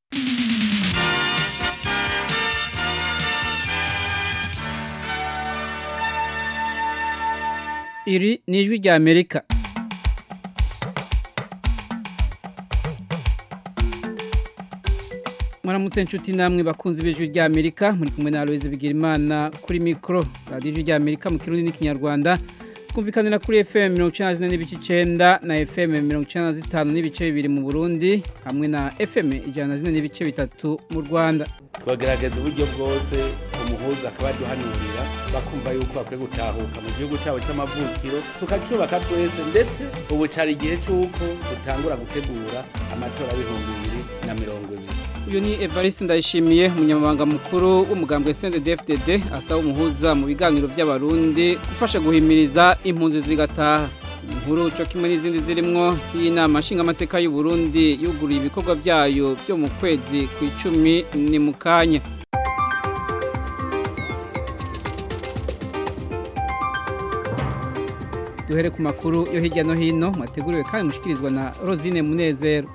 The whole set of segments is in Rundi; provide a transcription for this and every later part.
iri ni ijwi rya amerika mwaramutse inshuti namwe bakunzi b'ijwi rya amerika muri kumwe na aloise bigirimana kuri mikoro radiyo ijwi rya amerika mu kirundi n'ikinyarwanda twumvikanira kuri fm mirongo icyenda na zine n'ibice icyenda na fm mirongo icyenda na zitanu n'ibice bibiri mu burundi hamwe na fm ijana na zine n'ibice bitatu mu rwanda twagerageza uburyo bwose umuhuza akaba yaduhanurira bakumva yuko bakwiye gutahuka mu gihugu cyabo cy'amavukiro tukacyubaka twese ndetse ubu cyari igihe cy'uko dutangura gutegura amatora y'ibihumbi bibiri na mirongo ibiri uyu ni evariste ndayishimiye umunyamabanga mukuru w'umugambwe cndfdd asaba umuhuza mu biganiro by'abarundi gufasha guhimiriza impunzi zigataha inkuru cyo kimwe n'izindi zirimo y'inama nshingamateka y'u Burundi yuguruye ibikorwa byayo byo mu kwezi ku icumi ni mu kanya duhere ku makuru yo hirya no hino mwateguriwe kandi mushikirizwa na rosine munezero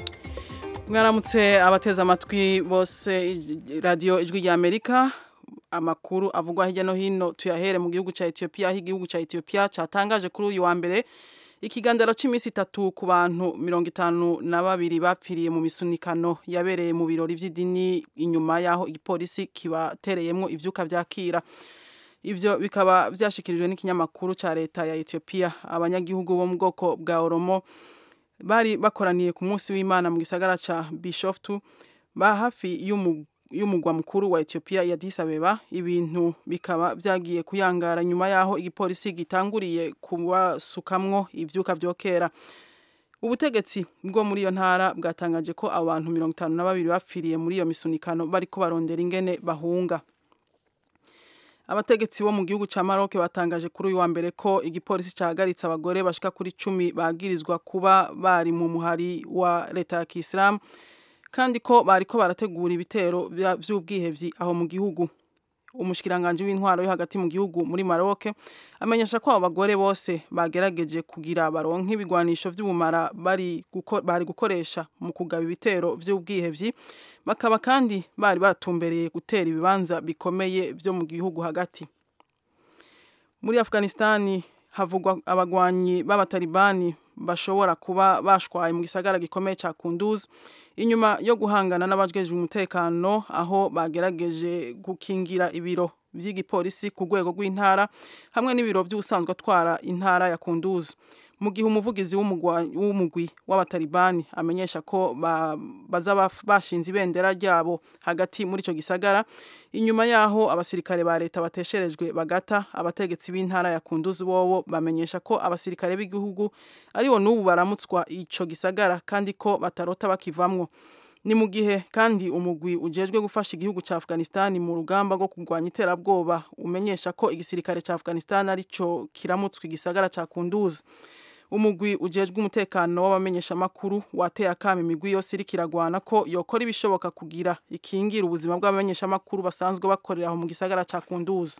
mwaramutse abateze amatwi bose radiyo ijwi rya amerika amakuru avugwa hirya no hino tuyahere mu gihugu cya etiyopiya aho igihugu cya etiyopiya cyatangaje kuri uyu wa mbere ikiganiro cy'iminsi itatu ku bantu mirongo itanu na babiri bapfiriye mu misunikano yabereye mu birori by'idini inyuma y'aho igipolisi kibatereyemo ibyuka byakira ibyo bikaba byashyikirijwe n'ikinyamakuru cya leta ya etiyopiya abanyagihugu bo mu bwoko bwa oromo bari bakoraniye ku munsi w'imana mu gisagara cya bishoftu ba hafi y'umugwa mukuru wa etiyopiya ya disabeba ibintu bikaba byagiye kuyangara nyuma y'aho igipolisi gitanguriye kubasukamwo ibyuka byokera ubutegetsi bwo muri iyo ntara bwatangaje ko abantu mirongo itanu na babiri bapfiriye muri iyo misunikano bari barondera ingene bahunga abategetsi bo mu gihugu cya Maroc batangaje kuri uyu wa mbere ko igipolisi cyahagaritse abagore bashika kuri cumi bagirizwa kuba bari mu muhari wa leta ya kisilamu kandi ko bariko barategura ibitero by'ubwihevyi aho mu gihugu umushikiranganje w'intwaro yo hagati mu gihugu muri Maroc amenyesha ko abo bagore bose bagerageje kugira baronke ibigwanisho vy'ubumara bari guko, bari gukoresha mu kugaba ibitero vy'ubwihevyi bakaba kandi bari batumbereye gutera ibibanza bikomeye byo mu gihugu hagati muri Afghanistan havugwa abagwanyi b'abatalibani bashobora kuba bashwaye mu gisagara gikomeye cya Kunduz inyuma yo guhangana n'abajejwe umutekano aho bagerageje gukingira ibiro by'igipolisi ku rwego rw'intara hamwe n'ibiro by'ubusanzwe atwara intara ya Kunduz mu gihe umuvugizi w'umugwi w'abatalibani amenyesha ko baza bashinze ibendera ryabo hagati muri icyo gisagara inyuma yaho abasirikare ba leta batesherejwe bagata abategetsi b'intara ya kunduzi bobo bamenyesha ko abasirikare b'igihugu aribo n'ubu baramutswa icyo gisagara kandi ko batarota bakivamwo ni mu gihe kandi umugwi ujejwe gufasha igihugu cya Afghanistan mu rugamba rwo kurwanya iterabwoba umenyesha ko igisirikare cya Afghanistan arico kiramutswa igisagara cya kunduzi umugwi ujejwe umutekano w'abamenyeshamakuru wateye akama imigwi yose iri kiragwana ko yokora ibishoboka kugira ikingira ubuzima bw'abamenyeshamakuru basanzwe bakorera aho mu gisagara cya kunduzi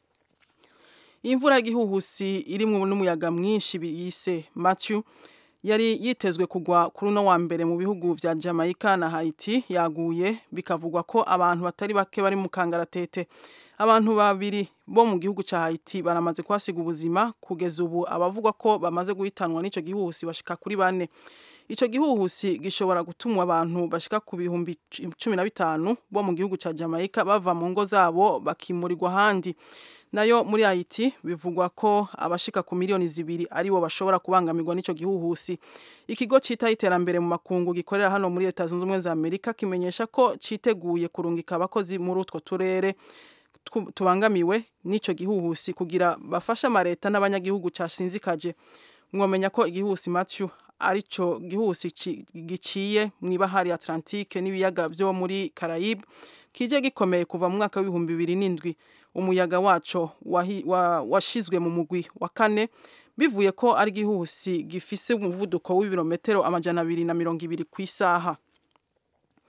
imvura y'igihuhusi irimo n'umuyaga mwinshi biyise Matthew yari yitezwe kugwa kuri uno wa mbere mu bihugu vya Jamaica na Haiti yaguye bikavugwa ko abantu batari bake bari mu kangaratete abantu babiri bo mu gihugu cya Haiti baramaze kuhasiga ubuzima kugeza ubu abavugwa ko bamaze guhitanwa n'ico gihuhusi bashika kuri bane ico gihuhusi gishobora gutuma abantu bashika ku bihumbi cumi na bitanu bo mu gihugu cya Jamaica bava mu ngo zabo bakimurirwa ahandi nayo muri Haiti bivugwa ko abashika ku miliyoni zibiri aribo bashobora kubangamirwa n'ico gihuhusi ikigo cita iterambere mu makungu gikorera hano muri leta zunze ubumwe za Amerika kimenyesha ko citeguye kurungika abakozi muri utwo turere tubangamiwe n'ico gihuhusi kugira bafashe amareta n'abanyagihugu casinzikaje mwomenya ko igihuhusi Matthew arico gihuhusi giciye mu ibahari Atlantique n'ibiyaga byo muri Caraïbe kije gikomeye kuva mu mwaka w'ibihumbi bibiri n'indwi umuyaga waco washizwe mu mugwi wa kane bivuye ko ari gihuhusi gifise umuvuduko w'ibirometero amajana abiri na mirongo ibiri ku isaha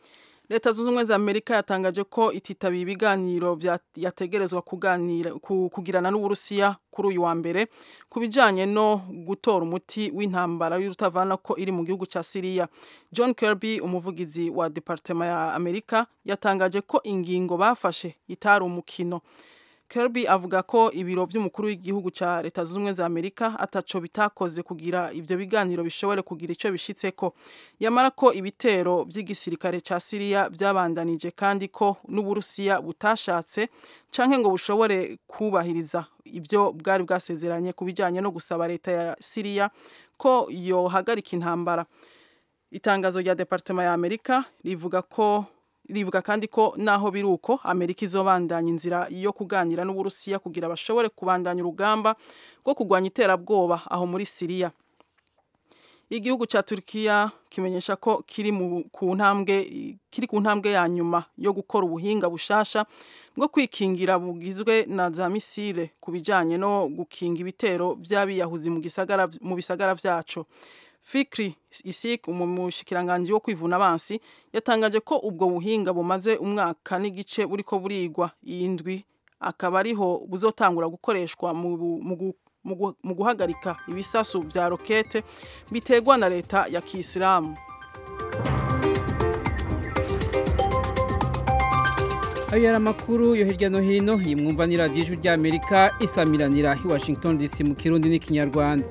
leta zunze ubumwe za amerika yatangaje ko ititabiye ibiganiro yategerezwa kuganira kugirana n'uburusiya kuri uyu wa mbere ku bijyanye no gutora umuti w'intambara y'urutavana ko iri mu gihugu cya siriya john kirby umuvugizi wa departema ya amerika yatangaje ko ingingo bafashe itari umukino Kirby avuga ko ibiro by'umukuru w'igihugu cya leta zunze ubumwe za amerika ataco bitakoze kugira ibyo biganiro bishobore kugira icyo bishitseko yamara ko ibitero by'igisirikare cya siriya byabandanije kandi ko n'uburusiya butashatse canke ngo bushobore kubahiriza ibyo bwari bwasezeranye ku bijyanye no gusaba leta ya siriya ko yohagarika intambara itangazo rya departema ya amerika rivuga ko rivuga kandi ko naho biri uko amerika izobandanya inzira yo kuganira n'uburusiya kugira bashobore kubandanya urugamba rwo kurwanya iterabwoba aho muri siriya igihugu cya Turkiya kimenyesha ko kiri mu ku ntambwe kiri ku ntambwe ya nyuma yo gukora ubuhinga bushasha bwo kwikingira bugizwe na za misile ku bijyanye no gukinga ibitero by'abiyahuzi mu gisagara mu bisagara byacu Fikri Isik umushikiranganji wo kwivuna abansi yatangaje ko ubwo buhinga bumaze umwaka n'igice buriko burigwa indwi akaba ariho buzotangura gukoreshwa mu, mu, mu guhagarika ibisasu vya rokete bitegwa na leta ya Kiislamu ayo yari amakuru yo hirya no hino yimwumva ni radiyo ijwi ry'amerika isamiranira i washington dc mu kirundi n'ikinyarwanda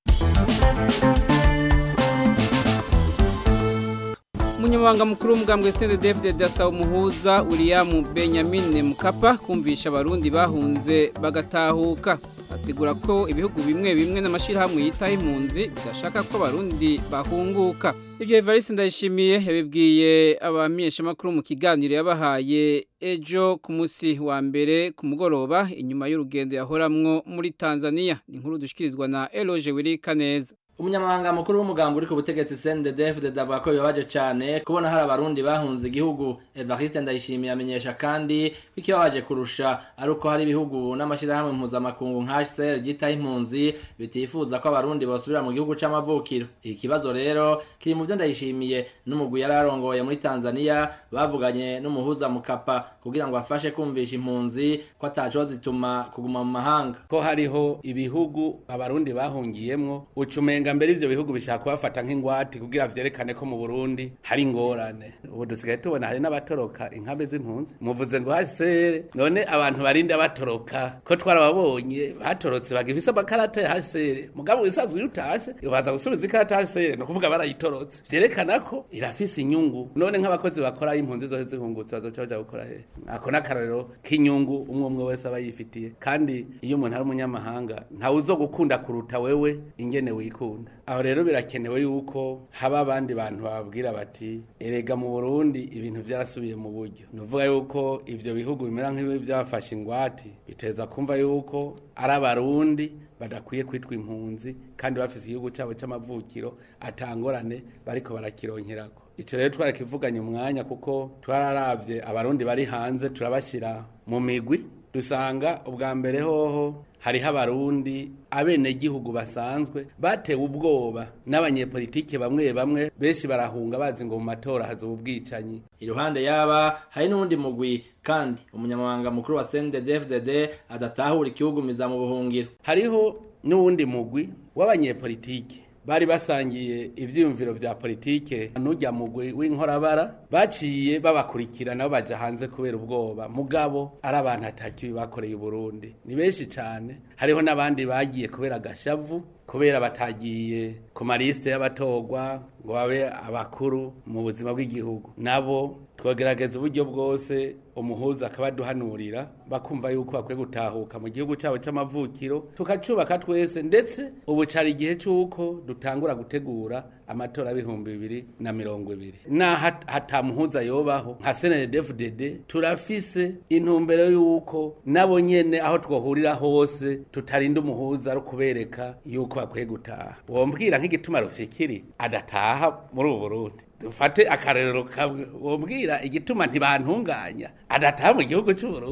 umunyamabanga mukuru w'umugambwe sende david asaba umuhuza william benjamin mukapa kumvisha abarundi bahunze bagatahuka asigura ko ibihugu bimwe bimwe n'amashyirahamwe yitaho impunzi bidashaka ko abarundi bahunguka ibyo evariste ndayishimiye yabibwiye abamenyeshamakuru mu kiganiro yabahaye ejo ku munsi wa mbere ku mugoroba inyuma y'urugendo yahoramwo muri tanzania ni inkuru dushyikirizwa na eloge wirika neza umunyamabanga mukuru w'umugambi uri ku butegetsi CNDD-FDD avuga ko bibabaje cyane kubona hari abarundi bahunze igihugu Evariste Ndayishimiye amenyesha kandi ko ikibabaje kurusha ari uko hari ibihugu n'amashyirahamwe mpuzamakungu nka HCR ryitaho impunzi bitifuza ko abarundi bosubira mu gihugu c'amavukiro iki kibazo rero kiri mu byo Ndayishimiye n'umugwi yari arongoye muri Tanzania bavuganye n'umuhuza mukapa kugira ngo afashe kumvisha impunzi ko ataco zituma kuguma mu mahanga ko hariho ibihugu abarundi bahungiyemwo ucumenga mbere ivyo bihugu bishaka kubafata nk'ingwati kugira vyerekane ko mu Burundi hari ingorane ubu dusigaye tubona hari n'abatoroka inkambi z'impunzi muvuze ngo hasere none abantu barinda batoroka ko twarababonye batorotse bagifise amakarata ya hasere mugabo wisanzwe iyo utashe ubaza gusubiza ikarata ya hasere ni ukuvuga barayitorotse vyerekana ko irafise inyungu none nk'abakozi bakora impunzi zose zihungutse bazoca baja gukora hehe ako n'akarorero k'inyungu umwe umwe wese aba yifitiye kandi iyo umuntu ari umunyamahanga ntawe uzogukunda kuruta wewe ingene wikunda aho rero birakenewe yuko haba abandi bantu bababwira bati erega mu Burundi ibintu byarasubiye mu buryo nuvuga yuko ivyo bihugu bimera nk'ibi byafashe ingwati biteza kumva yuko ari abarundi badakwiye kwitwa impunzi kandi bafise igihugu cyabo c'amavukiro atangorane bariko barakironkerako ico rero twarakivuganye umwanya kuko twararavye abarundi bari hanze turabashira mu migwi dusanga ubwa mbere hoho hariho abarundi abenegihugu basanzwe batewe ubwoba n'abanyepolitike bamwe bamwe benshi barahunga bazi ngo mu matora hazoba ubwicanyi iruhande yaba hari n'uwundi mugwi kandi umunyamabanga mukuru wa CNDD-FDD adatahura ikihugumiza mu buhungiro hariho n'uwundi mugwi w'abanyepolitike bari basangiye ivyiyumviro vya politike n'urya mugwi w'inkorabara baciye babakurikira nabo baja hanze kubera ubwoba mugabo ari abantu atakibi bakoreye Burundi ni benshi cane hariho n'abandi bagiye kubera agashavu kubera batagiye ku malisite y'abatorwa ngo babe abakuru mu buzima bw'igihugu nabo twagerageza uburyo bwose umuhuza akabaduhanurira bakumva yuko bakwiye gutahuka mu gihugu cyabo cy'amavukiro tukacubaka twese ndetse ubu cari igihe c'uko dutangura gutegura amatora y'ibihumbi bibiri na mirongo ibiri naho hatamuhuza yobaho nka CNDD-FDD turafise intumbero yuko nabo nyene aho twohurira hose tutarinda umuhuza ari kubereka yuko bakwiye gutaha wombwira nk'igituma rufikiri adataha muri ubu Burundi dufate akarerero kamwe wombwira igituma ntibantunganya adataha mu gihugu cy'u Burundi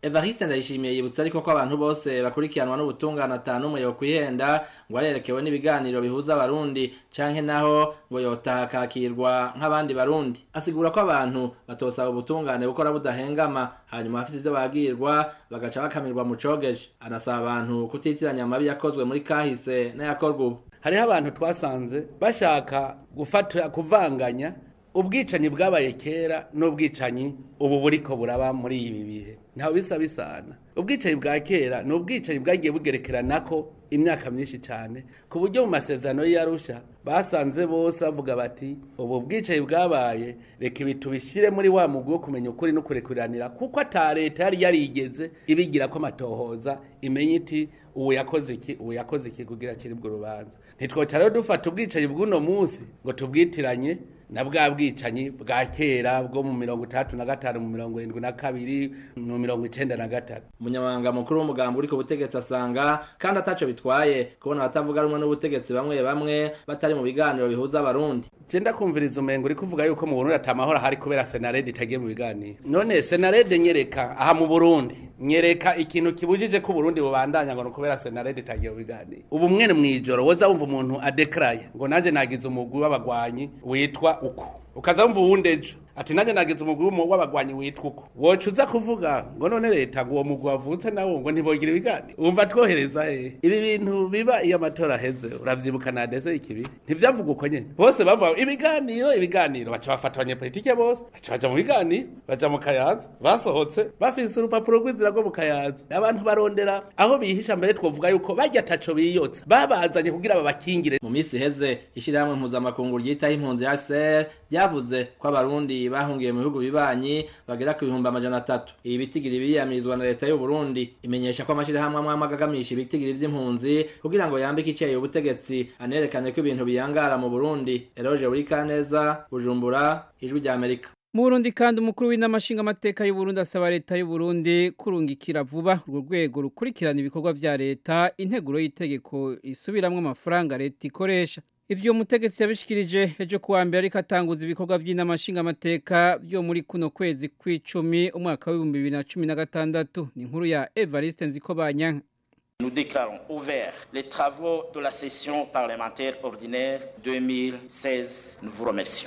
evariste ndayishimiye yibutsa ariko ko abantu bose bakurikiranwa n'ubutungane atanu umwe yokwihenda ngo arerekewe n'ibiganiro bihuza abarundi canke naho ngo yotaha akakirwa nk'abandi barundi asigura ko abantu batosaba ubutungane gukora budahengama hanyuma abafite ivyo bagirwa bagaca bakamirwa mu cogeje anasaba abantu kutitiranya amabi yakozwe muri kahise n'ayakorwa ubu hariho abantu twasanze bashaka gufata kuvanganya ubwicanyi bwabaye kera n'ubwicanyi ubu buriko buraba muri ibi bihe ntawe bisa bisana ubwicanyi bwa kera ni ubwicanyi bwagiye bugerekeranako imyaka myinshi cyane ku buryo mu masezerano y'arusha basanze bose bavuga bati ubu bwicanyi bwabaye reka ibi tubishyire muri wa mugwi wo kumenya ukuri no kurekuriranira kuko ata leta yari yarigeze ibigira ko amatohoza imenye iti ubu yakoze iki ubu yakoze iki kugira kiribwo urubanza ntitwoca rero dufata ubwicanyi bw'uno munsi ngo tubwitiranye na bwa bwicanyi bwa kera bwo mu mirongo itandatu na gatanu mu mirongo irindwi na kabiri mu mirongo icenda na gatatu umunyamabanga mukuru w'umugambi uri ku butegetsi asanga kandi ataco bitwaye kubona abatavuga rumwe n'ubutegetsi bamwe bamwe batari mu biganiro bihuza abarundi jenda kumviriza umengo uri kuvuga yuko mu Burundi atamahoro ahari kubera senarede itagiye mu biganiro none senarede nyereka aha mu Burundi nyereka ikintu kibujije ko Burundi bubandanya ngo kubera senarede itagiye mu biganiro ubu mwene mwijoro woza wumva umuntu adekraye ngo nanje nagize umugwi w'abagwanyi witwa uko ukaza wumva uwundi ejo ati nanjye nagize umugwi w'abagwanyi witwa uko woca uza kuvuga ngo none leta ngo uwo mugwi wavutse nawo ngo ntibogira ibiganiro wumva twohereza he ibi bintu biba iyo amatora aheze uravyibuka nadeze ikibi ntivyavuga uko nyene bose bavuga ibiganiro ibiganiro baca bafata abanyepolitike bose baca baja mu biganiro baja mu kayanza basohotse bafise urupapuro rw'inzira rwo mu kayanza abantu barondera aho bihisha mbere twovuga yuko barya ataco biyotsa babazanye kugira babakingire mu minsi iheze ishirahamwe mpuzamakungu ryitaho impunzi ya ser ryavuze ko abarundi bahungiye mu bihugu bibanyi bagera ku bihumbi amajana atatu ibi bitigiri biriyamirizwa na leta y'u Burundi imenyesha ko amashirahamwe amwe amwe agagamisha ibitigiri vy'impunzi kugira ngo yambike icyayi ubutegetsi anerekane ko ibintu biyangara mu Burundi Eroge Burikaneza Bujumbura ijwi rya Amerika mu Burundi kandi umukuru w'inamashinga amateka y'u Burundi asaba leta y'u Burundi kurungikira vuba urwo rwego rukurikirana ibikorwa vya leta integuro y'itegeko isubiramwe amafaranga leta ikoresha ivyo mutegetsi yabishikirije ejo kuwa mbere ariko atanguza ibikorwa vy'inamashinga amateka vyo muri kuno kwezi kw'icumi umwaka w'ibihumbi bibiri na cumi na gatandatu ni inkuru ya Evariste Nzikobanyanka Nous déclarons ouverts les travaux de la session parlementaire ordinaire 2016. Nous vous remercions.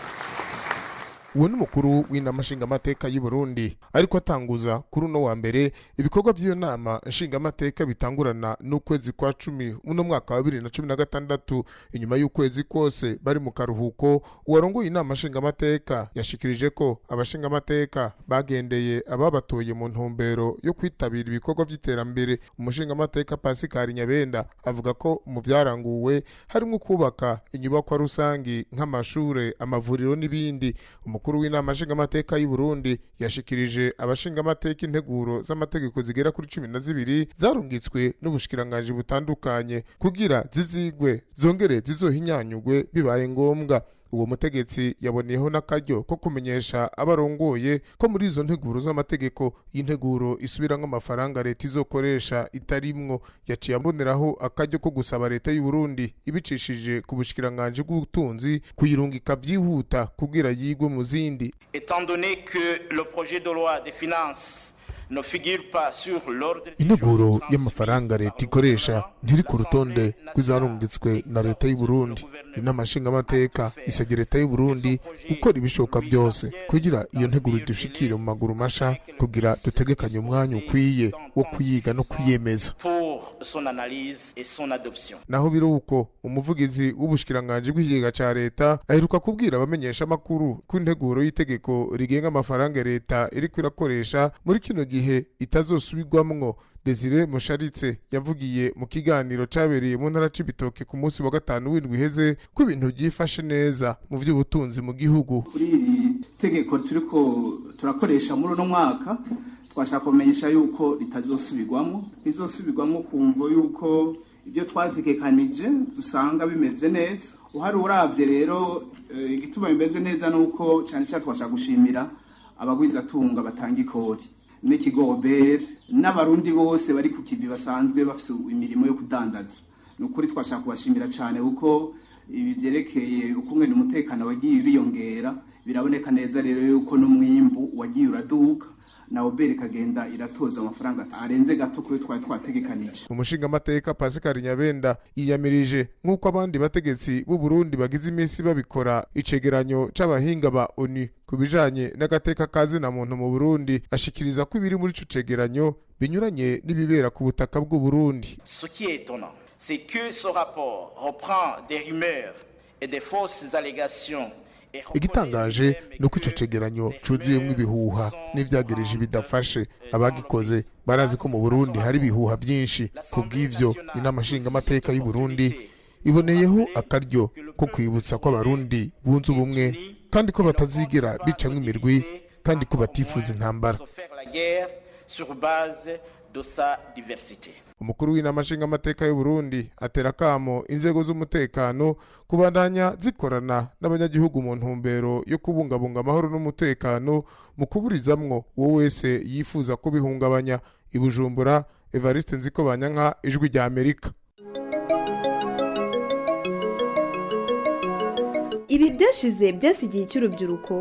uwo ni umukuru w'inama nshingamateka y'u Burundi ariko atanguza kuri uno wa mbere ibikorwa by'iyo nama nshingamateka bitangurana n'ukwezi kwa cumi uno mwaka wa bibiri na cumi na gatandatu inyuma y'ukwezi kose bari mu karuhuko uwarongoye inama nshingamateka yashikirije ko abashingamateka bagendeye ababatoye mu ntumbero yo kwitabira ibikorwa by'iterambere umushingamateka Pascal Nyabenda avuga ko mu byaranguwe harimo kubaka inyubakwa rusangi nk'amashure amavuriro n'ibindi umukuru w'inama nshingamateka y'u Burundi yashikirije abashingamateka integuro z'amategeko zigera kuri cumi na zibiri zarungitswe n'ubushikiranganji butandukanye kugira zizigwe zongere zizohinyanyugwe bibaye ngombwa uwo mutegetsi yaboneyeho n'akaryo ko kumenyesha abarongoye ko muri izo nteguro z'amategeko y'integuro isubiramwo amafaranga leta izokoresha itarimwo yaciye aboneraho akaryo ko gusaba leta y'u Burundi ibicishije ku bushikiranganji bw'ubutunzi kuyirungika byihuta kugira yigwe mu zindi Étant donné que le projet de loi des finances ne figure pas sur l'ordre du integuro jour y'amafaranga transmis leta par le ikoresha gouvernement, ntiri ku rutonde l'Assemblée rw'izarungitswe na nationale leta y'u Burundi exhorte le gouvernement inama nshingamateka isabye leta y'u Burundi gukora ibishoboka byose kugira iyo nteguro dushikire mu maguru masha kugira dutegekanye umwanya ukwiye wo kuyiga no kuyemeza pour son analyse et son adoption. naho biri uko umuvugizi w'ubushikiranganji bw'ikigega ca leta aheruka kubwira abamenyesha amakuru ko integuro y'itegeko rigenga amafaranga leta iriko irakoresha muri kino gihe itazosubirwamwo Desire Musharitse yavugiye mu kiganiro cabereye mu ntara c'ibitoke ku munsi wa gatanu w'indwi iheze ko ibintu byifashe neza mu vy'ubutunzi mu gihugu kuri iri tegeko turiko turakoresha muri uno mwaka twashaka kumenyesha yuko ritazosubirwamo rizosubirwamo kumvo yuko ibyo twategekanije dusanga bimeze neza uhari uravye rero eh, igituma bimeze neza nuko cyane cyane twashaka gushimira abagwizatunga batanga ikori n'ikigobere n'abarundi bose bari ku kivi basanzwe bafise imirimo yo kudandaza ni ukuri twashaka kubashimira cyane kuko ibi byerekeye ukungene umutekano wagiye biyongera biraboneka neza rero yuko n'umwimbu wagiye uraduka na oberi ikagenda iratoza amafaranga arenze gato kuri twari twategekanije umushingamateka pascal nyabenda yiyamirije nk'uko abandi bategetsi b'u burundi bagize iminsi babikora icegeranyo c'abahinga ba onu ku bijanye n'agateka ka zina muntu mu burundi ashikiriza ko ibiri muri ico cegeranyo binyuranye n'ibibera ku butaka bw'u burundi Ce qui est étonnant, c'est que ce rapport reprend des rumeurs et des fausses allégations et reconnaît igitangaje lui-même ni uko ico que cegeranyo les cuzuyemwo rumeurs ibihuha sont n'ivyagereje en bidafashe train abagikoze barazi ko mu burundi hari ibihuha byinshi ku bw'ivyo inama nshingamateka y'u burundi iboneyeho akaryo ko kwibutsa ko abarundi bunze ubumwe kandi ko batazigera bicamwo imirwi kandi ko batifuza intambara se faire la guerre sur base de sa diversité. umukuru w'inama nshingamateka y'u burundi atera akamo inzego z'umutekano kubandanya zikorana n'abanyagihugu mu ntumbero yo kubungabunga amahoro n'umutekano mu kuburizamwo uwo wese yifuza kubihungabanya i bujumbura evariste nziko banyanka ijwi rya amerika ibi byashize byasigiye icy'urubyiruko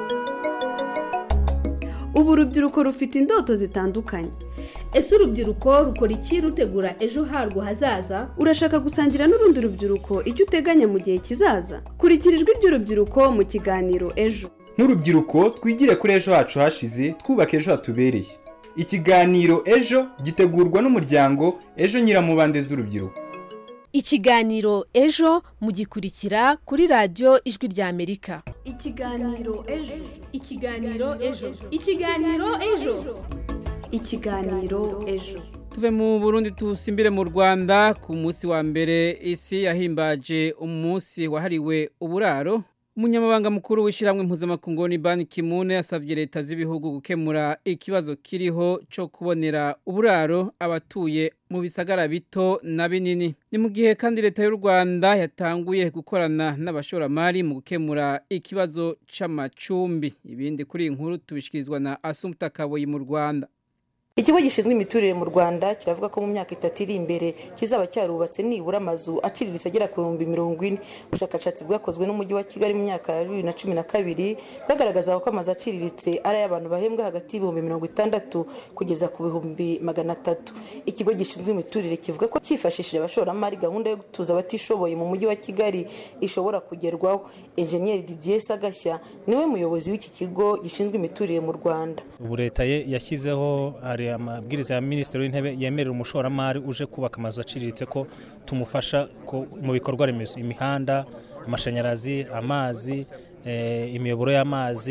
ubu urubyiruko rufite indoto zitandukanye ese urubyiruko rukora iki rutegura ejo harwo hazaza urashaka gusangira n'urundi rubyiruko icyo uteganya mu gihe kizaza kurikira ijwi ry'urubyiruko mu kiganiro ejo nk'urubyiruko twigire kuri ejo hacu hashize twubaka ejo hatubereye ikiganiro ejo gitegurwa n'umuryango ejo nyiramubande z'urubyiruko ikiganiro ejo mugikurikira kuri radiyo ijwi rya amerika ikiganiro ejo ikiganiro ejo ikiganiro ejo ikiganiro ejo tuve mu burundi tusimbire mu rwanda ku munsi wa mbere isi yahimbaje umunsi wahariwe uburaro umunyamabanga mukuru w'ishyirahamwe mpuzamakungu ni banki kimune yasabye leta z'ibihugu gukemura ikibazo kiriho cyo kubonera uburaro abatuye mu bisagara bito na binini ni mu gihe kandi leta y'u rwanda yatanguye gukorana n'abashoramari mu gukemura ikibazo c'amacumbi ibindi kuri iyi nkuru tubishikirizwa na asumta kaboyi mu rwanda ikigo gishinzwe imiturire mu rwanda kiravuga ko mu myaka itatu iri imbere kizaba cyarubatse nibura amazu aciriritse agera ku bihumbi mirongo ine ubushakashatsi bwakozwe n'umujyi wa kigali mu myaka ya bibiri na cumi na kabiri bwagaragazaga ko amazu aciriritse ari ay'abantu bahembwa hagati y'ibihumbi mirongo itandatu kugeza ku bihumbi magana atatu ikigo gishinzwe imiturire kivuga ko cyifashishije abashoramari gahunda yo gutuza abatishoboye mu mujyi wa kigali ishobora kugerwaho enjeniyeri didier sagashya niwe muyobozi w'iki kigo gishinzwe imiturire mu rwanda ubu leta ye yashyizeho hari amabwiriza ya minisitiri w'intebe yemerera umushoramari uje kubaka amazu aciriritse ko tumufasha mu bikorwa remezo imihanda amashanyarazi amazi imiyoboro y'amazi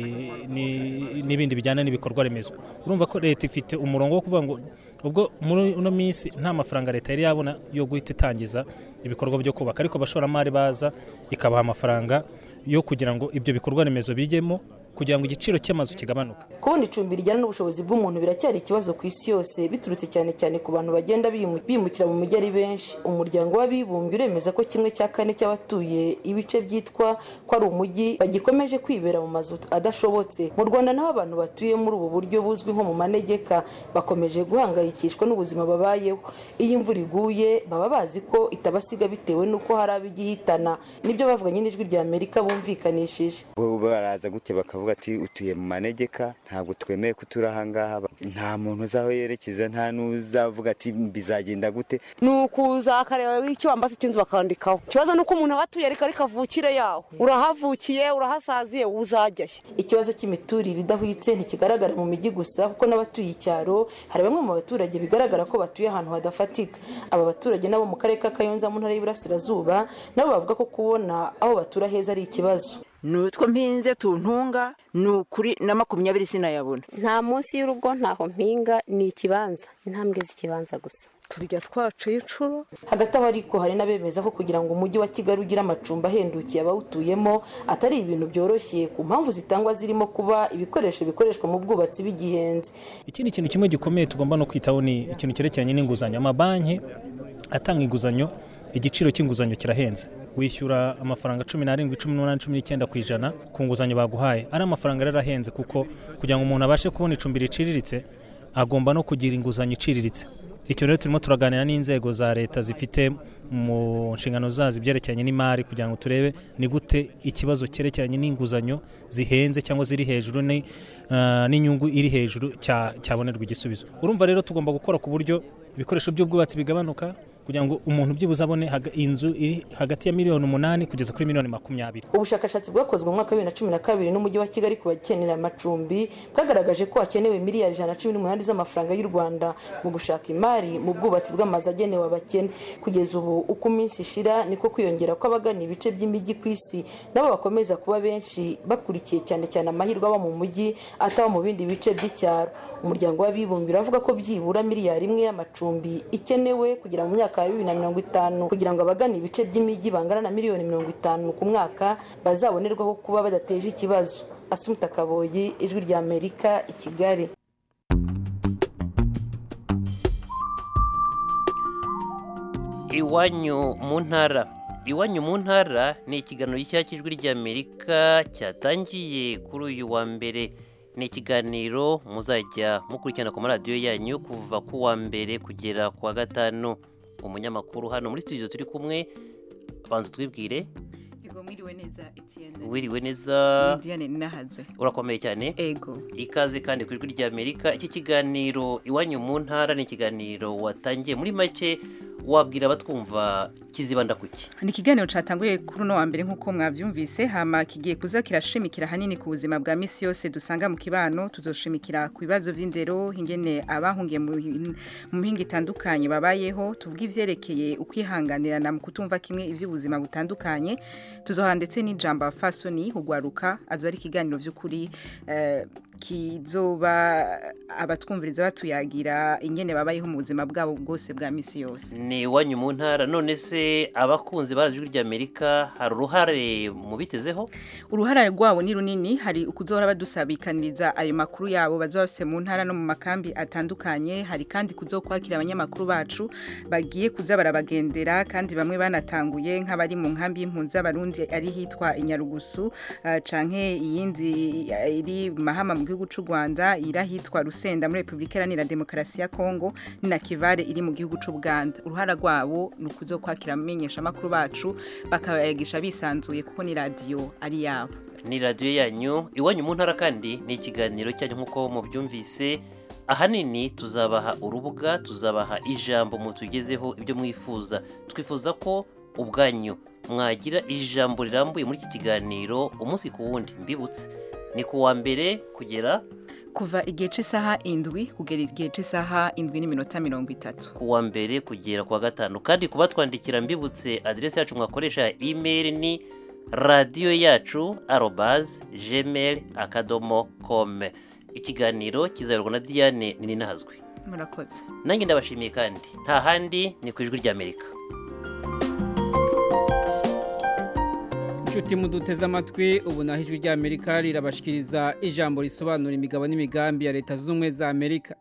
n'ibindi bijyana n'ibikorwa remezo urumva ko leta ifite umurongo wo kuvuga ngo ubwo muri uno minsi nta mafaranga leta yari yabona yo guhita itangiza ibikorwa byo kubaka ariko abashoramari baza ikabaha amafaranga yo kugira ngo ibyo bikorwa remezo bijyemo kugira ngo igiciro cy'amazu kigabanuke kubona icumbi rijyana n'ubushobozi bw'umuntu biracyari ikibazo ku isi yose biturutse cyane cyane ku bantu bagenda bimukira mu mujyi ari benshi umuryango w'abibumbye uremeza ko kimwe cya kane cy'abatuye ibice byitwa ko ari umujyi bagikomeje kwibera mu mazu adashobotse mu rwanda naho abantu batuye muri ubu buryo buzwi nko mu manegeka bakomeje guhangayikishwa n'ubuzima babayeho iyo imvura iguye baba bazi ko itabasiga bitewe n'uko hari ab'igihitana nibyo bavuganye n'ijwi rya amerika bumvikanishije baraza gute bakavuga ati utuye mu manegeka ntabwo twemeye ko turi ahangaha nta muntu uzaho yerekeza nta n'uzavuga ati bizagenda gute ni ukuza akareba ikibambasi cy'inzu bakandikaho ikibazo ni uko umuntu aba atuye ariko kavukire yaho urahavukiye urahasaziye uzajyayo ikibazo cy'imiturire idahwitse ntikigaragara mu mijyi gusa kuko n'abatuye icyaro hari bamwe mu baturage bigaragara ko batuye ahantu hadafatika aba baturage nabo mu karere ka kayonza mu ntara y'iburasirazuba nabo bavuga ko kubona aho batura heza ari ikibazo nutwo mpinze tuntunga ni ukuri na makumyabiri sinayabona nta munsi y'urugo ntaho mpinga ni ikibanza intambwe z'ikibanza gusa turya twacuye inshuro hagati aho ariko hari n'abemeza ko kugira ngo umujyi wa kigali ugire amacumbi ahendukiye abawutuyemo atari ibintu byoroshye ku mpamvu zitangwa zirimo kuba ibikoresho bikoreshwa mu bwubatsi bigihenze ikindi kintu kimwe gikomeye tugomba no kwitaho ni ikintu cyerekeranye n'inguzanyo amabanki atanga inguzanyo igiciro cy'inguzanyo kirahenze wishyura amafaranga cumi n'arindwi cumi n'umunani cumi n'icyenda ku ijana ku nguzanyo baguhaye ari amafaranga rero ahenze kuko kugira ngo umuntu abashe kubona icumbi riciriritse agomba no kugira inguzanyo iciriritse icyo rero turimo turaganira n'inzego za leta zifite mu nshingano zazo ibyerekeranye n'imari kugira ngo turebe ni gute ikibazo cyerekeranye n'inguzanyo zihenze cyangwa ziri hejuru ni, ah, n'inyungu iri hejuru cya- cyabonerwa igisubizo urumva rero tugomba gukora ku buryo ibikoresho by'ubwubatsi bigabanuka kugira ngo umuntu byibuze abone haga- inzu iri hagati ya miliyoni umunani kugeza kuri miliyoni makumyabiri ubushakashatsi bwakozwe mu mwaka wa bibiri na cumi na kabiri n'umujyi wa kigali ku bakenera amacumbi bwagaragaje ko hakenewe miliyari ijana na cumi n'umunani z'amafaranga y'u rwanda mu gushaka imari mu bwubatsi bw'amazu agenewe abakene kugeza ubu uko iminsi ishira niko kwiyongera kw'abagana ibice by'imijyi ku isi nabo bakomeza kuba benshi bakurikiye cyane cyane amahirwe aba mu mujyi ataba mu bindi bice by'icyaro umuryango w'abibumbye uravuga ko byibura miliyari imwe y'amacumbi ikenewe kugira mu myaka ya bibiri na mirongo itanu kugira ngo abagana ibice by'imijyi bangana na miliyoni mirongo itanu ku mwaka bazabonerwaho kuba badateje ikibazo asumta kaboyi ijwi rya amerika i kigali iwanyu mu ntara iwanyu mu ntara ni ikiganiro gishya cy'ijwi ry'amerika cyatangiye kuri uyu wa mbere ni ikiganiro muzajya mukurikirana ku maradiyo yanyu kuva ku wa mbere kugera ku wa gatanu umunyamakuru hano muri studio turi kumwe banza twibwire Ego mwiriwe neza Etienne. wiriwe neza Ni Diane Ninahazwe. urakomeye cyane Ego. ikaze kandi ku ijwi ry'amerika iki kiganiro iwanyu mu ntara ni ikiganiro watangiye muri make wabwira abatwumva kizibanda kuki Ni ikiganiro catanguye kuri uno wa mbere nk'uko mwavyumvise hama kigiye kuza kirashimikira hanini ku buzima bwa misi yose dusanga mu kibano tuzoshimikira ku bibazo vy'indero ingene abahungiye mu hin- mu mihinga itandukanye babayeho tuvuga ivyerekeye ukwihanganirana mu kutumva kimwe ivy'ubuzima butandukanye tuzoha ndetse n'ijambo fasoni hugwaruka azoba ari ikiganiro vy'ukuri eh, kizoba abatwumviriza batuyagira ingene babayeho mu buzima bwabo bwose bwa misi yose ni iwanyu mu ntara none se abakunzi ba ijwi ry'amerika hari uruhare mu bitezeho uruhara rwabo ni runini hari ukuzohora badusabikaniriza ayo makuru yabo bazoba bafise mu ntara no mu makambi atandukanye hari kandi kuzokwakira abanyamakuru bacu bagiye kuza barabagendera kandi bamwe banatanguye nk'abari mu nkambi y'impunzi z'abarundi ari hitwa inyarugusu uh, canke iyindi uh, iri mahama mu gihugu c'u Rwanda iri ahitwa Rusenda muri Republika Iharanira Demokarasi ya Kongo ni na Kivare iri mu gihugu c'u Buganda uruhara rwabo ni ukuzokwakira amenyesha makuru bacu bakayagisha bisanzuye kuko ni radio ari yabo ni radiyo yanyu iwanyu mu ntara kandi ni ikiganiro cyanyu nk'uko mubyumvise ahanini tuzabaha urubuga tuzabaha ijambo mutugezeho ibyo mwifuza twifuza ko ubwanyu mwagira ijambo rirambuye muri iki kiganiro umunsi ku wundi mbibutse ni ku wa mbere kugera kuva igihe cy'isaha indwi kugera igihe cy'isaha indwi n'iminota mirongo itatu ku wa mbere kugera ku wa gatanu kandi kuba twandikira mbibutse aderesi yacu mwakoresha ya imeri ni radiyo yacu arobazi jemeri akadomo kome ikiganiro kizayorwa na diane ninahazwe murakoze nanjye ndabashimiye kandi nta handi ni ku ijwi ry'amerika inshuti muduteze amatwi ubu naho ijwi ry'amerika rirabashikiriza ijambo risobanura imigabo n'imigambi ya leta zunze ubumwe za amerika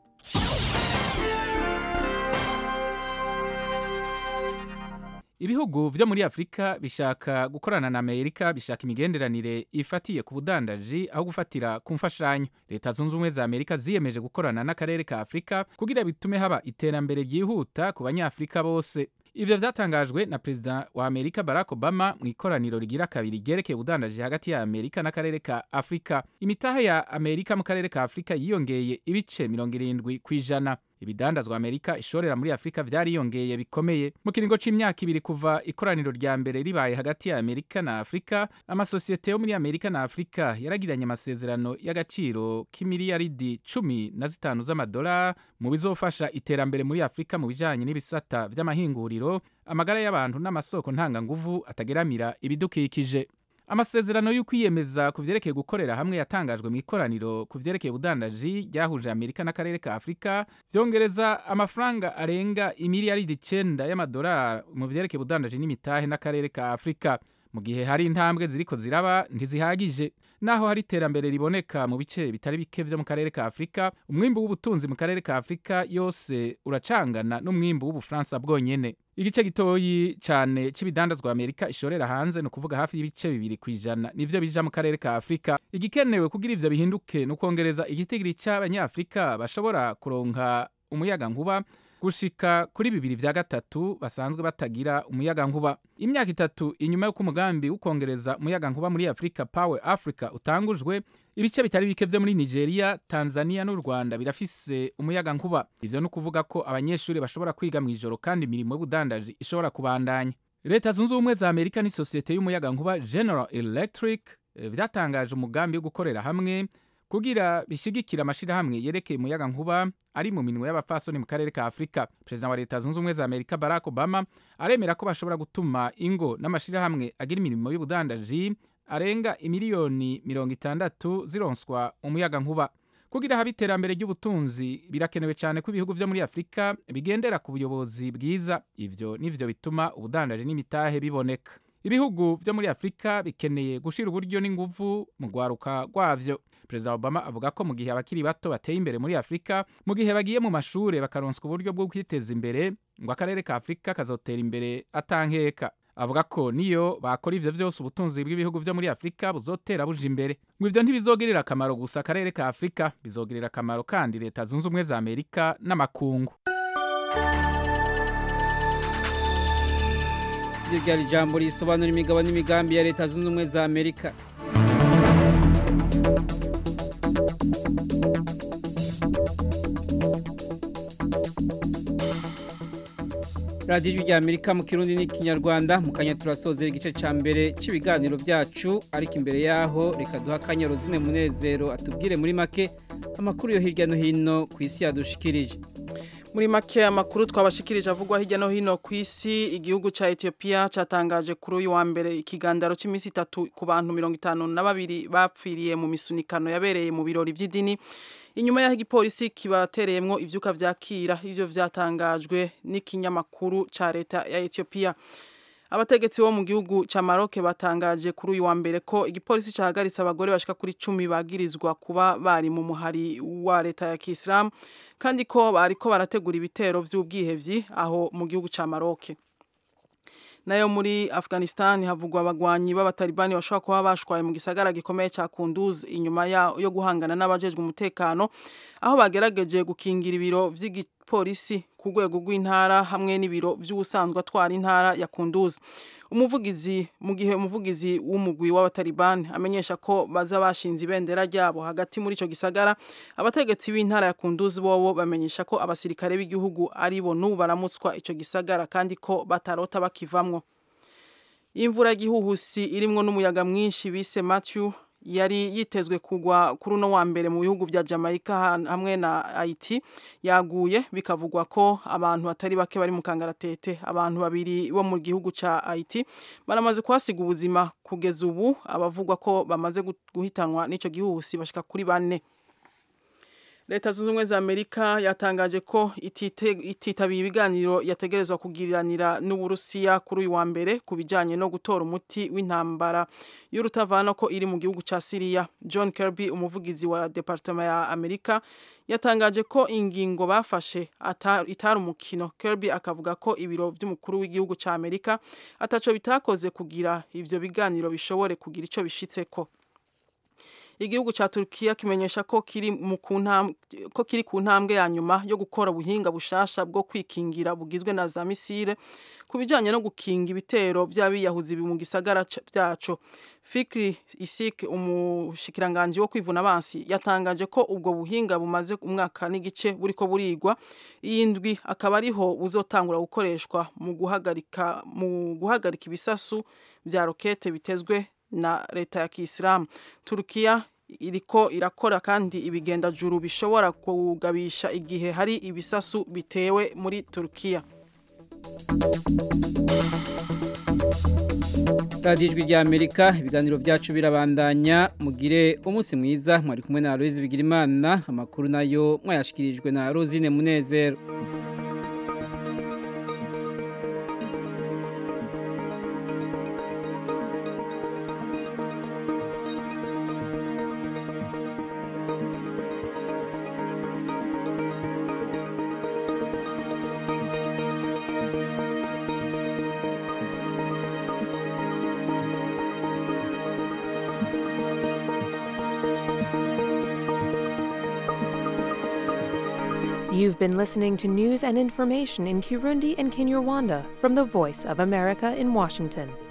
ibihugu byo muri afurika bishaka gukorana na amerika bishaka imigenderanire ifatiye ku budandaji aho gufatira ku mfashanyo leta zunze ubumwe za amerika ziyemeje gukorana n'akarere ka afurika kugira bitume haba iterambere ryihuta ku banyafurika bose ibyo byatangajwe na perezida wa amerika barack obama mu ikoraniro rigira kabiri ryerekeye ubudandaji hagati ya amerika n'akarere ka afurika imitaha ya amerika mu karere ka afurika yiyongeye ibice mirongo irindwi ku ijana ibidandazwa amerika ishorera muri afurika byariyongeye bikomeye mu kiringo c'imyaka ibiri kuva ikoraniro rya mbere ribaye hagati ya amerika na afurika amasosiyete yo muri amerika na afurika yaragiranye amasezerano y'agaciro k'imiliyaridi cumi na zitanu z'amadolari mu bizofasha iterambere muri afurika mu bijanye n'ibisata vy'amahinguriro amagara y'abantu n'amasoko ntanganguvu atageramira ibidukikije amasezerano y'ukwiyemeza ku vyerekeye gukorera hamwe yatangajwe mu ikoraniro ku vyerekeye ubudandaji ryahuje amerika n'akarere ka afurika vyongereza amafaranga arenga imiliyaridi icenda y'amadolari mu vyerekeye ubudandaji n'imitahe n'akarere ka afurika mu gihe hari intambwe ziriko ziraba ntizihagije naho hari iterambere riboneka mu bice bitari bike vyo mu karere ka afurika umwimbu w'ubutunzi mu karere ka afurika yose uracangana n'umwimbu w'ubufaransa bwonyene igice gitoyi cyane c'ibidandazwa amerika ishorera hanze ni ukuvuga hafi y'ibice bibiri ku ijana nivyo bija mu karere ka afurika igikenewe kugira ivyo bihinduke ni ukwongereza igitigiri c'abanyafurika bashobora kuronka umuyaga nkuba gushika kuri bibiri vya gatatu basanzwe batagira umuyaga nkuba imyaka itatu inyuma y'uko umugambi wo kongereza umuyaga nkuba muri Africa Power Africa utangujwe ibice bitari bike vyo muri Nigeria Tanzania n'u Rwanda birafise umuyaga nkuba ivyo no kuvuga ko abanyeshuri bashobora kwiga mu ijoro kandi imirimo y'ubudandaji ishobora kubandanya leta zunze ubumwe za amerika n'isosiyete y'umuyaga nkuba general electric byatangaje umugambi wo gukorera hamwe kugira bishigikira amashirahamwe yerekeye umuyaga nkuba ari mu minwe y'abafasoni mu karere ka afurika perezida wa leta zunze ubumwe za amerika barack obama aremera ko bashobora gutuma ingo n'amashirahamwe agira imirimo y'ubudandaji arenga imiliyoni mirongo itandatu zironswa umuyaga nkuba kugira habe iterambere ry'ubutunzi birakenewe cyane ko ibihugu vyo muri afurika bigendera ku buyobozi bwiza ivyo nivyo bituma ubudandaji n'imitahe biboneka ibihugu vyo muri afurika bikeneye gushira uburyo n'inguvu mu rwaruka rwavyo perezida obama avuga ko mu gihe abakiri bato bateye imbere muri afurika mu gihe bagiye mu mashure bakaronswa uburyo bwo kwiteza imbere ngo akarere ka afurika kazotera imbere atankeka avuga ko niyo bakora ivyo vyose ubutunzi bw'ibihugu vyo muri afurika buzotera buja imbere ngo ivyo ntibizogirira akamaro gusa akarere ka afurika bizogirira akamaro kandi leta zunze ubumwe za amerika n'amakungu iryo ryari ijambo risobanura imigabo n'imigambi ya leta zunze ubumwe za amerika radiyo ijwi rya amerika mu kirundi n'ikinyarwanda mu kanya turasozera igice cya mbere cy'ibiganiro byacu ariko imbere yaho reka duha akanya rozine munezero atubwire muri make amakuru yo hirya no hino ku isi yadushikirije muri make amakuru twabashikirije avugwa hirya no hino ku isi igihugu cya Ethiopia cyatangaje kuri uyu wa mbere ikigandaro cy'iminsi itatu ku bantu mirongo itanu na babiri bapfiriye mu misunikano yabereye mu birori by'idini inyuma y'aho igipolisi kibatereyemo ibyuka byakira ibyo byatangajwe n'ikinyamakuru cya leta ya Ethiopia abategetsi bo mu gihugu cya Maroc batangaje kuri uyu wa mbere ko igipolisi cyahagaritse abagore bashika kuri cumi bagirizwa kuba bari mu muhari wa leta ya Kisilamu kandi ko bariko barategura ibitero by'ubwihevyi aho mu gihugu cya Maroc nayo muri Afghanistan havugwa abagwanyi b'abatalibani bashobora kuba bashwaye mu gisagara gikomeye cya Kunduz inyuma yo guhangana n'abajejwe umutekano aho bagerageje gukingira ibiro vy'igipolisi ku rwego rw'intara hamwe n'ibiro by'ubusanzwe atwara intara ya Kunduz umuvugizi mu gihe umuvugizi w'umugwi w'abatalibani amenyesha ko baza bashinze ibendera ryabo hagati muri ico gisagara abategetsi b'intara ya Kunduz bobo bamenyesha ko abasirikare b'igihugu ari bo n'ubu baramutswa ico gisagara kandi ko batarota bakivamwo imvura y'igihuhusi irimwo n'umuyaga mwinshi bise Matthew yari yitezwe kugwa kuri uno wa mbere mu bihugu vya Jamaica hamwe na Haiti yaguye bikavugwa ko abantu batari bake bari mu kangaratete abantu babiri bo mu gihugu ca Haiti baramaze kuhasiga ubuzima kugeza ubu abavugwa ko bamaze guhitanwa n'ico gihuhusi bashika kuri bane leta zunze ubumwe za amerika yatangaje ko ititabiye ibiganiro yategerezwa kugiriranira n'uburusiya kuri uyu wa mbere ku bijyanye no gutora umuti w'intambara y'urutavana ko iri mu gihugu cya siriya john kirby umuvugizi wa departema ya amerika yatangaje ko ingingo bafashe itari umukino kirby akavuga ko ibiro by'umukuru w'igihugu cya amerika ataco bitakoze kugira ivyo biganiro bishobore kugira ico bishitseko igihugu cya Turkiya kimenyesha ko kiri mu ko kiri ku ntambwe ya nyuma yo gukora ubuhinga bushasha bwo kwikingira bugizwe na za misile ku bijyanye no gukinga ibitero by'abiyahuzi mu gisagara byacu Fikri Isik umushikiranganji wo kwivuna abansi yatangaje ko ubwo buhinga bumaze umwaka n'igice buriko burigwa iyindwi akaba ariho buzotangura gukoreshwa mu guhagarika mu guhagarika ibisasu bya rokete bitezwe na leta ya Kisilamu Turkiya iriko irakora kandi ibigendajuru bishobora kugabisha igihe hari ibisasu bitewe muri Turkiya radiyo ijwi rya amerika ibiganiro byacu birabandanya mugire umunsi mwiza mwari kumwe na Aloise Bigirimana amakuru nayo mwayashikirijwe na Rosine Munezero You've been listening to news and information in Kirundi and Kinyarwanda from the Voice of America in Washington.